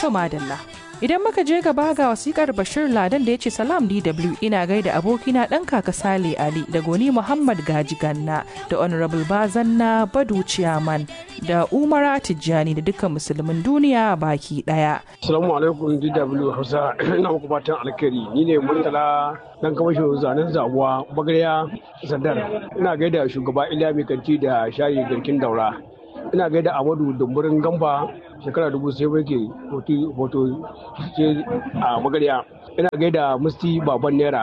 madalla. Idan muka je gaba ga wasikar Bashir Ladan da ya ce salam DW ina gaida abokina ɗan kaka Sale Ali da Goni Muhammad Gaji Ganna da Honorable Bazanna Badu Ciyaman da Umara Tijjani da dukkan musulmin duniya baki ɗaya. Assalamu alaikum DW Hausa ina muku fatan alkhairi ni ne Murtala dan kamashin zanen zabuwa bagariya Sandar ina gaida shugaba Iliya Mai Kanti da shayi garkin daura ina gaida Amadu Dumburin Gamba shekara dubu sai ke hoto ce a magariya ina gaida musti baban naira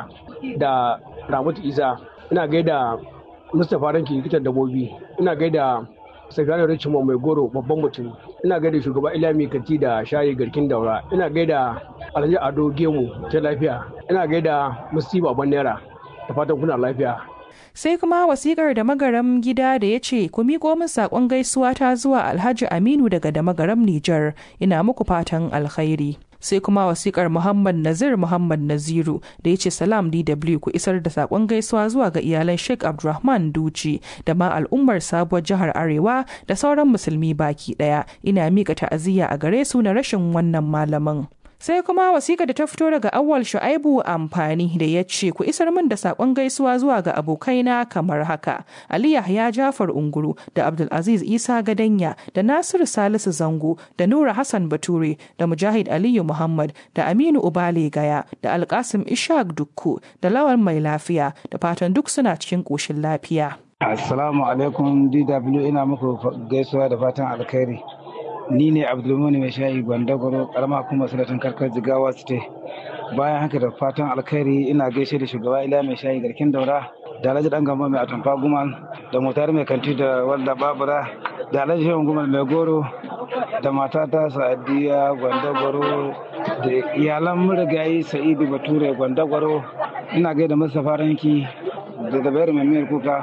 da ramatu isa ina gaida mustapha ranki likitan dabobi ina gaida sakataren richmond mai goro babban mutum ina gaida shugaba ilami kanti da shayi garkin daura ina gaida alhaji ado gemu ta lafiya ina gaida musti baban naira da fatan kuna lafiya sai kuma wasikar da magaram gida da ya ce ku miƙo min saƙon gaisuwa ta zuwa alhaji aminu daga da magaram nijar ina muku fatan alkhairi sai kuma wasikar muhammad nazir muhammad naziru da ya ce salam dw ku isar da saƙon gaisuwa zuwa ga iyalan sheikh abdulrahman duci da ma al'ummar sabuwar jihar arewa da sauran musulmi baki ɗaya ina miƙa ta'aziyya a gare su na rashin wannan malamin sai kuma wasiƙa da ta fito daga awwal shu'aibu amfani da ya ce ku isar min da saƙon gaisuwa zuwa ga abokaina kamar haka ali yahya jafar unguru da abdulaziz isa gadanya da nasiru salisu zango da nura hassan bature da mujahid aliyu muhammad da aminu ubale gaya da alkasim ishaq dukku da lawan mai lafiya da fatan duk suna cikin ƙoshin lafiya assalamu alaikum dw ina muku gaisuwa da fatan alkhairi ni ne abdulmuni mai shayi gwandagwaro karama kuma sanatan karkar jigawa state bayan haka da fatan alkhairi ina gaishe da shugaba ila mai shayi garkin daura da alhaji dan gamba mai atamfa gumal da motar mai kanti da walda babura da alhaji shehu gumal mai goro da matata sa'adiya gwandagwaro da iyalan murigayi sa'idu bature gwandagwaro ina gaida mustapha ranki da dabayar mai miyar kuka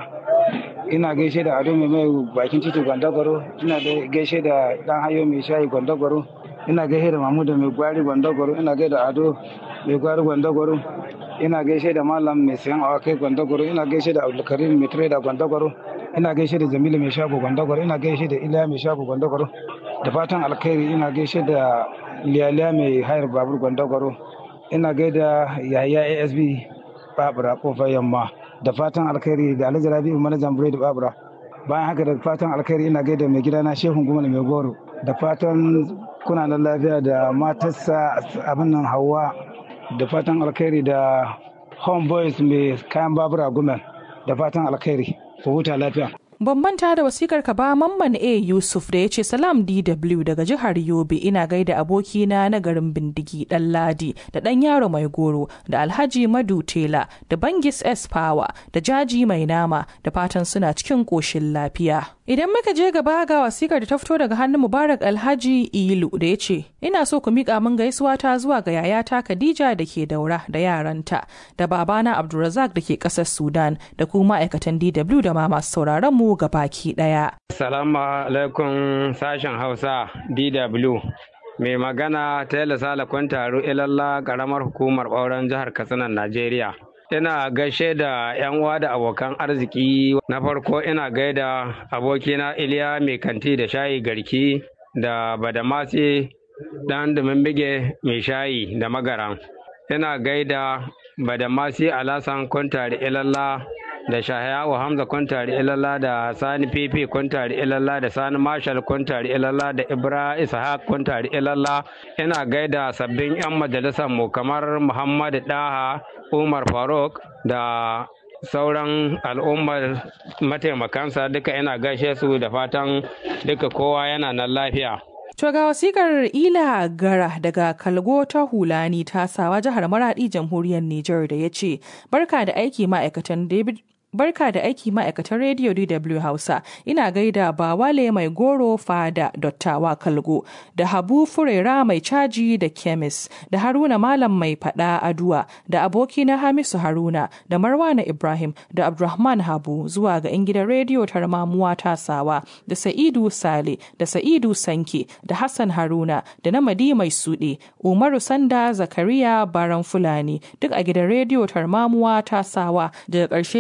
ina gaishe da ado mai mai bakin titi gwandagwaro ina gaishe da dan hayo mai shayi gwandagwaro ina gaishe da mamuda mai gwari gwandagwaro ina gaishe da ado mai gwari gwandagwaro ina gaishe da malam mai sayan awakai gwandagwaro ina gaishe da abdulkarim mai trader gwandagwaro ina gaishe da jamilu mai shago gwandagwaro ina gaishe da iliya mai shago gwandagwaro da fatan alkhairi ina gaishe da liyaliya mai hayar babur gwandagwaro ina gaida yahaya asb babura kofar yamma da fatan alkhairi da alhaji rabi'u manajan biredi babura bayan haka da fatan alkhairi ina gaida mai gidana shehun gumala mai goro da fatan kuna da lafiya da matarsa abin nan hawa da fatan alkhairi da homeboys mai kayan babura gumel da fatan alkhairi ku huta lafiya Ban manta da wasikar ka ba Mamman A Yusuf da ya ce Salam DW daga jihar Yobe ina gaida abokina na garin Bindigi Dan Ladi da Dan Yaro Mai Goro da Alhaji Madu Tela da Bangis S Power da Jaji Mai Nama da fatan suna cikin koshin lafiya. Idan muka je gaba ga wasikar da ta fito daga hannun Mubarak Alhaji Ilu da ya ce ina so ku miƙa min gaisuwa ta zuwa ga yayata Khadija da ke daura da yaranta da babana Abdulrazak da ke ƙasar Sudan da kuma ma'aikatan DW da ma masu sauraron mu ga baki ɗaya. Salamu alaikum sashen Hausa DW. Mai magana Taylor Sala Kwantaro Ilalla ƙaramar hukumar ɓauren jihar Katsina Najeriya. Ina gaishe da 'yan uwa da abokan arziki na farko ina gaida abokina Iliya mai kanti da shayi garki da Badamasi ɗan bige mai shayi da magaran. Ina gaida Badamasi Alasan Kwantari Ilalla da Shahayawu Hamza Kwantari Ilalla da Sani Fifi Kwantari Ilalla da Sani Marshal Kwantari Ilalla da Ibra Ishaq Kwantari Ilalla ina gaida sabbin 'yan majalisar mu kamar Muhammadu Daha Umar Faruk da sauran al'ummar mataimakansa duka ina gaishe su da fatan duka kowa yana nan lafiya. To ga wasikar Ila Gara daga Kalgo ta Hulani ta sawa jihar Maradi jamhuriyar Nijar da ya ce, Barka da aiki ma'aikatan David Barka da aiki ma'aikatan rediyo DW Hausa, ina gaida Bawale mai goro fada dottawa kalgo, da Habu Furera mai caji da kemis, da Haruna Malam mai fada aduwa, da abokina Hamisu Haruna, da Marwana Ibrahim, da Abdulrahman Habu zuwa ga 'yan gidan rediyo tarmamuwa tasawa, da Sa'idu Sale, da Sa'idu Sanke, da Hassan Haruna, da Namadi mai suɗe, Umaru Sanda Zakariya Baran Fulani, duk a gidan rediyo tarmamuwa tasawa, daga ƙarshe ina gaida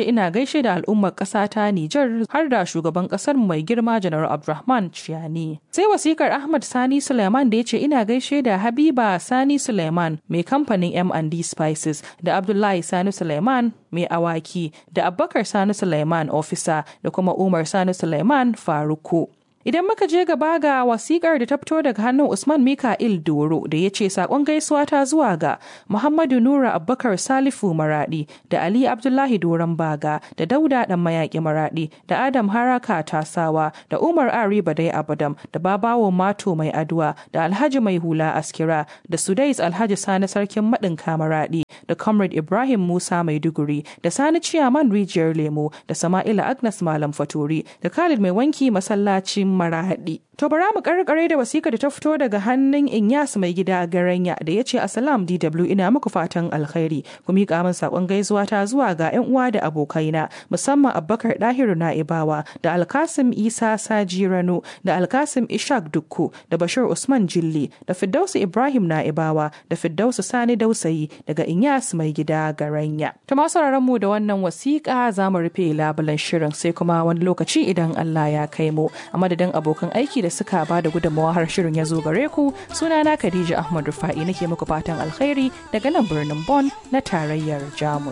gaishe da al'ummar ƙasa ta Nijar har da shugaban ƙasar mai girma Janar Abdulrahman Chiani. Sai wasikar Ahmad Sani Suleiman da ya ce ina gaishe da Habiba Sani Suleiman mai kamfanin M&D Spices da Abdullahi Sani Suleiman mai awaki da Abubakar Sani Suleiman ofisa da kuma Umar Sani Suleiman Faruku. Idan muka je gaba ga wasikar da ta fito daga hannun Usman Mika'il Doro da ya ce sakon gaisuwa ta zuwa ga Muhammadu Nura Abubakar Salifu Maradi da Ali Abdullahi Doron Baga da Dauda Dan Mayaki Maradi da Adam Haraka Tasawa da Umar Ari Badai Abadam da Babawo Mato Mai Aduwa da Alhaji Mai Hula Askira da Sudais Alhaji Sani Sarkin Maɗin Kamaradi da Comrade Ibrahim Musa Maiduguri da Sani Ciyaman Rijiyar Lemo da Sama'ila Agnes Malam Faturi da Khalid Mai Wanki Masallacin Marahadi. To bara mu karkare da wasika da ta fito daga hannun Inyas mai gida Garanya da ya ce Assalam DW ina muku fatan alkhairi ku miƙa min sakon gaisuwa ta zuwa ga ƴan uwa da abokaina musamman Abubakar Dahiru Na'ibawa da Alkasim Isa Saji Rano da Alkasim Ishaq Dukku da Bashir Usman Jilli da Firdausu Ibrahim Na'ibawa da Firdausu Sani Dausayi daga Inyas mai gida Garanya. To masu mu da wannan wasiƙa za mu rufe labulan shirin sai kuma wani lokaci idan Allah ya kai mu a madadin abokan aiki da suka ba da gudunmawa har shirin ya zo gare ku sunana Khadija Ahmad Rufa'i nake muku fatan alkhairi daga nan birnin Bonn na tarayyar Jamus.